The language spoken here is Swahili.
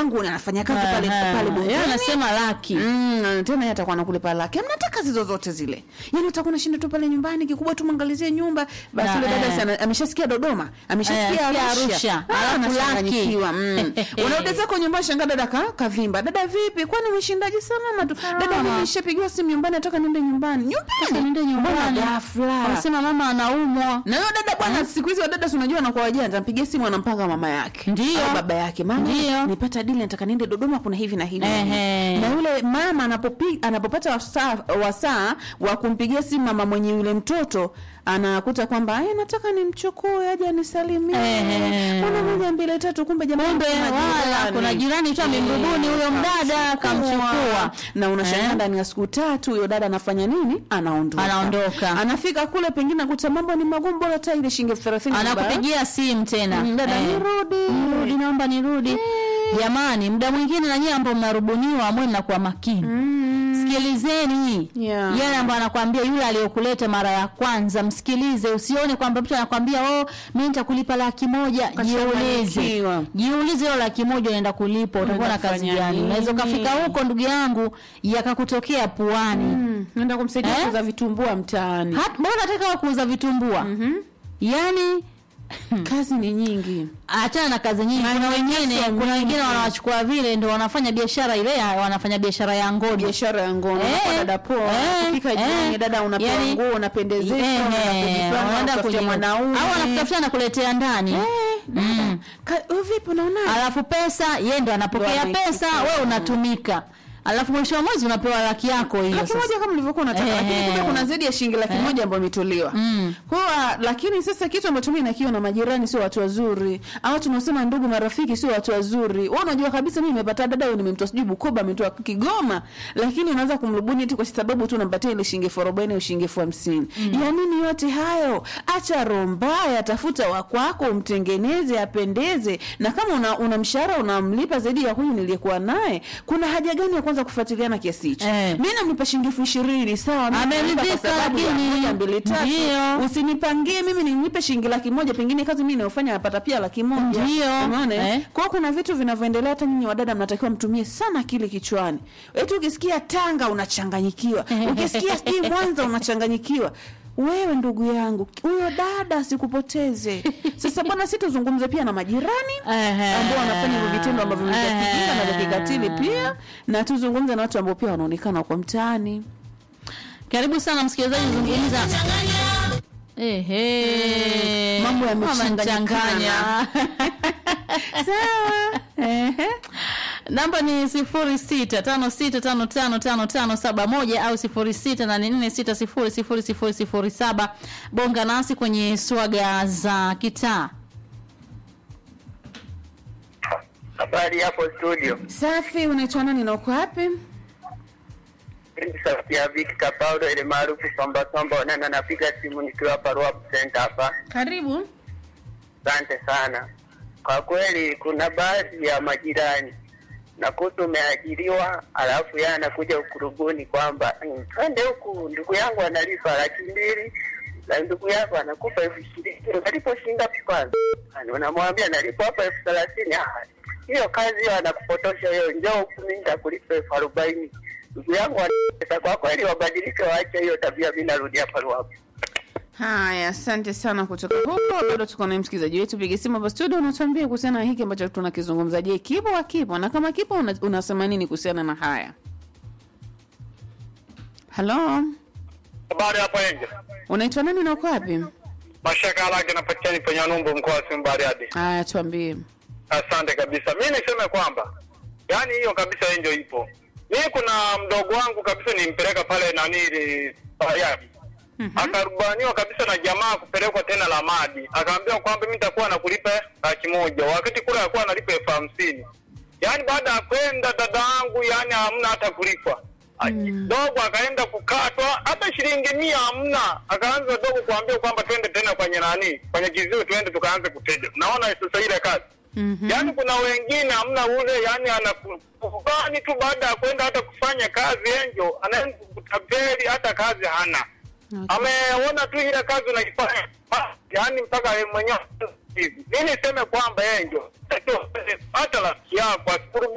wangu na anafanya kazi pale Aha. pale Yeye bungeni anasema laki Mm, tena yeye atakuwa anakulipa laki. Hamna kazi zozote zile. Yaani utakuwa unashinda tu pale nyumbani kikubwa tu mwangalizie nyumba. Basi Na, yule dada eh. sana ameshasikia Dodoma, ameshasikia Eh, Arusha. Arusha. Ah, Alafu anachanganyikiwa, laki. mm. Unarudi zako nyumbani shangaa dada ka kavimba. Dada vipi? Kwani umeshindaje salama tu? Dada mimi nishapigiwa simu nyumbani nataka niende nyumbani. Nyumbani. Niende nyumbani. Mbona ghafla? wanasema mama anaumwa Na huyo dada bwana, siku hizi wadada si unajua anakuwa wajanja, ampigia simu anampanga mama yake Ndio. au baba yake, mama Ndio. nipata dili, nataka niende Dodoma, kuna hivi na hivi. Ehe. Na yule mama anapopi, anapopata wasaa wasaa wa kumpigia simu mama mwenye yule mtoto anakuta kwamba "Eh, nataka nimchukue aje anisalimie, Ehe. kuna moja mbili tatu, kumbe jamani, kumbe kuna wala jirani. kuna jirani tu amemrubuni huyo mdada kamchukua na unashangaa Eh. ndani ya siku tatu huyo dada anafanya nini? Anaondoka, Anaondoka. anafika kule, pengine akuta mambo ni magumu, bora hata ile shilingi elfu thelathini anakupigia simu tena Mm, dada, Eh, nirudi. nirudi naomba nirudi jamani muda mwingine na nyie ambao mnarubuniwa amwe mnakuwa makini sikilizeni Yeah. yale ambayo anakwambia yule aliyokuleta mara ya kwanza msikilize usione kwamba mtu anakwambia oh mi nitakulipa laki moja jiulize Kachanganyikiwa. jiulize hiyo laki moja unaenda kulipa utakuwa na kazi Unafanya gani nini? unaweza ukafika huko ndugu yangu yakakutokea puani Mm, naenda kumsaidia Eh? kuuza vitumbua mtaani. Hat- mbona nataka wa kuuza vitumbua yaani Kazi ni nyingi. achana na kazi nyingi kuna wengine kuna wengine wanawachukua vile ndio wanafanya biashara ile ya- wanafanya biashara ya ngono biashara ya ngono Eh, kwa dada poa eh, kufika eh. jioni dada unapewa Yani- nguo unapendezeshwa Eh, unaenda eh, kujipanga, wanaenda unatafutia kwenye- mwanaume au anakutafuta na kuletea ndani Eh, dada, ka- wewe vipi unaona alafu pesa yeye ndo anapokea Ndo pesa anaichukua. wewe unatumika alafu mwisho wa mwezi unapewa laki yako hiyo laki sasa moja kama ulivyokuwa unataka Eh, lakini kumbe eh. kuna zaidi ya shilingi laki moja ambayo imetolewa Mm. kwa hiyo, lakini sasa kitu ambacho mimi nakiwa na majirani sio watu wazuri au tunasema ndugu marafiki sio watu wazuri wewe unajua kabisa mimi nimepata dada huyu nimemtoa sijui Bukoba ametoa Kigoma lakini unaanza kumrubuni eti kwa sababu tu unampatia ile shilingi elfu arobaini au shilingi elfu hamsini ya nini yote hayo acha roho mbaya tafuta wa kwako umtengeneze apendeze na kama una, una mshahara unamlipa zaidi ya huyu niliyekuwa naye kuna haja gani ya kwanza kufuatiliana kiasi hicho Eh. mimi namlipa shilingi elfu ishirini sawa mimi Ameridhika, namlipa kwa sababu ya lakini- moja, mbili, tatu. Ndio. usinipangie mimi ninipe shilingi laki moja pengine kazi mimi nayofanya napata pia laki moja Ndio. umeona eh? Eh. kwa hiyo kuna vitu vinavyoendelea hata nyinyi wadada mnatakiwa mtumie sana akili kichwani eti ukisikia tanga unachanganyikiwa ukisikia sijui mwanza unachanganyikiwa wewe ndugu yangu huyo dada asikupoteze sasa bwana si tuzungumze pia na majirani Ehe. ambao wanafanya hivyo vitendo ambavyo ni vya kijinga na vya kikatili pia na tuzungumze na watu ambao pia wanaonekana kwa mtaani karibu sana msikilizaji zungumza Ehe. Mambo yamechanganyikana. Wamechanganya. sawa Ehe. namba ni sifuri sita tano sita tano tano tano tano saba moja au sifuri sita nane nne sita sifuri sifuri sifuri sifuri saba bonga nasi kwenye swaga za kitaa Habari hapo studio. safi unaitwa nani na uko wapi Mimi sauti ya Victor Paulo ile maarufu Samba Samba na napiga simu nikiwa hapa Ruapu Center hapa. karibu Asante sana. Kwa kweli kuna baadhi ya majirani nakuta umeajiriwa, alafu yeye anakuja ukurubuni kwamba "Mm, twende huku, ndugu yangu analipa laki mbili na ndugu yako anakupa elfu ishirini unalipo shilingi ngapi kwanza? Yaani Unamwambia nalipo hapa elfu thelathini Ah, hiyo kazi hiyo anakupotosha hiyo, njoo huku mimi nitakulipa elfu arobaini ndugu yangu anapesa. Kwa kweli wabadilike, waache hiyo tabia. Mimi narudi hapa Ruapu. haya asante sana kutoka huko bado tuko na msikilizaji wetu piga simu hapa studio unatuambia kuhusiana na hiki ambacho tunakizungumza je kipo akipo na kama kipo una, unasema nini kuhusiana na haya halo Habari hapo Enje. unaitwa nani na uko wapi Mashaka lake napatikana kwenye Numbu mkoa wa Simba Bariadi. haya tuambie Asante kabisa. Mimi niseme kwamba yani hiyo kabisa Enjo ipo. Mimi kuna mdogo wangu kabisa nimpeleka pale nani ile Bariadi. Akarubaniwa kabisa na jamaa kupelekwa tena la madi. Akaambiwa kwamba mimi nitakuwa nakulipa laki moja wakati kule alikuwa analipa elfu hamsini. Yaani baada ya kwenda dada yangu yani hamna hata kulipwa. Mm. Dogo akaenda kukatwa hata shilingi mia hamna. Akaanza dogo kuambia kwamba twende tena kwenye nani, kwenye kiziwi twende tukaanze kuteja. Naona sasa ile kazi. Mhm. Yaani kuna wengine hamna ule, yani anakubani tu baada ya kwenda hata kufanya kazi enjo, anaenda kutapeli hata kazi hana. Okay. Ameona tu ile kazi unaifanya, yani mpaka yeye mwenyewe hivi. Mimi niseme kwamba enjo, hata rafiki yako asikurubuni